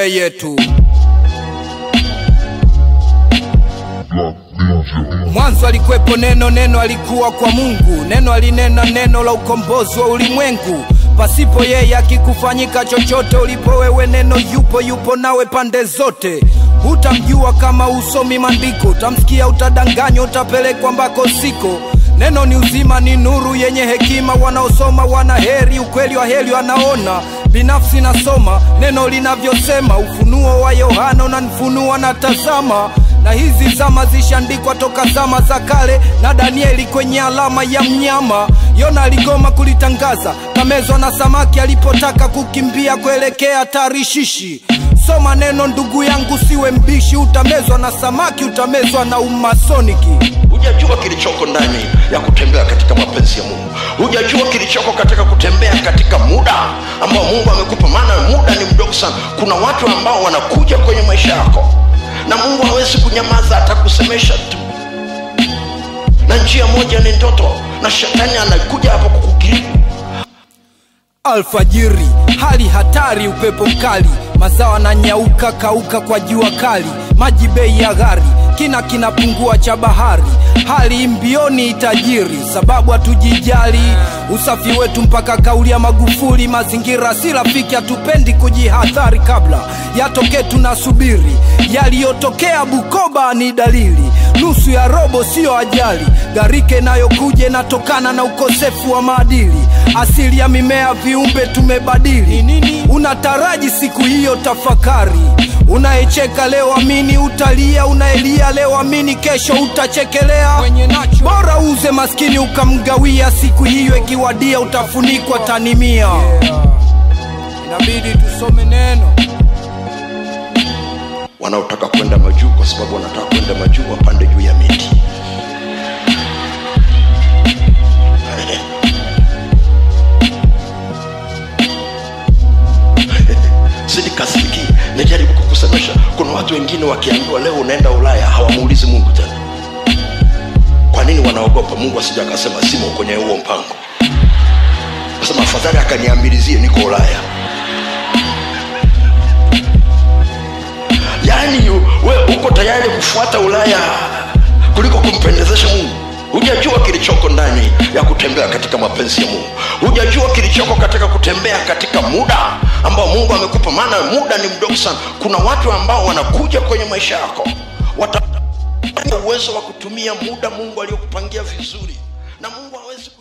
yeye tu. Mwanzo alikuwepo neno, neno alikuwa kwa Mungu, neno alinena neno la ukombozi wa ulimwengu. Pasipo yeye akikufanyika chochote, ulipo wewe neno yupo, yupo nawe pande zote. Hutamjua kama usomi maandiko, utamsikia, utadanganywa, utapelekwa mbako siko. Neno ni uzima, ni nuru yenye hekima, wanaosoma wana heri, ukweli wa heri wanaona. Binafsi nasoma neno linavyosema, ufunuo wa Yohana unanifunua na tazama na hizi zama zishandikwa toka zama za kale na Danieli kwenye alama ya mnyama. Yona aligoma kulitangaza, kamezwa na samaki alipotaka kukimbia kuelekea Tarishishi. Soma neno ndugu yangu, siwe mbishi, utamezwa na samaki, utamezwa na umasoniki. hujajua kilichoko ndani ya kutembea katika mapenzi ya mungu hujajua kilichoko katika kutembea katika muda ambao mungu amekupa maana muda ni mdogo sana kuna watu ambao wanakuja kwenye maisha yako na mungu hawezi kunyamaza atakusemesha tu na njia moja ni ndoto na shetani anakuja hapo kukukiribu Alfajiri, hali hatari, upepo mkali, mazao yananyauka kauka kwa jua kali, maji bei ya ghali, kina kinapungua cha bahari, hali mbioni tajiri, sababu hatujijali usafi wetu mpaka kauli ya Magufuli, mazingira si rafiki, hatupendi kujihadhari kabla yatokee, tunasubiri yaliyotokea Bukoba ni dalili, nusu ya robo siyo ajali, gharika inayokuja inatokana na ukosefu wa maadili, asili ya mimea viumbe tumebadili. Nini unataraji siku hiyo? Tafakari. Unayecheka leo amini utalia, unaelia leo amini kesho utachekelea. Bora uze maskini ukamgawia, siku hiyo ikiwadia utafunikwa tanimia. Inabidi tusome neno. wanaotaka kwenda majuu kwa sababu wanataka kwenda majuu wapande juu ya miti sidikasiki najaribu kukusemesha kuna watu wengine wakiambiwa leo unaenda ulaya hawamuulizi mungu tena kwa nini wanaogopa mungu asija akasema simo kwenye huo mpango kasema afadhali akaniambilizie niko ulaya yaani yu- we uko tayari kufuata ulaya kuliko kumpendezesha mungu hujajua kilichoko ndani ya kutembea katika mapenzi ya mungu hujajua kilichoko katika kutembea katika muda ambao mungu amekupa maana muda ni mdogo sana kuna watu ambao wanakuja kwenye maisha yako wata uwezo wa kutumia muda mungu aliyokupangia vizuri na mungu hawezi ku-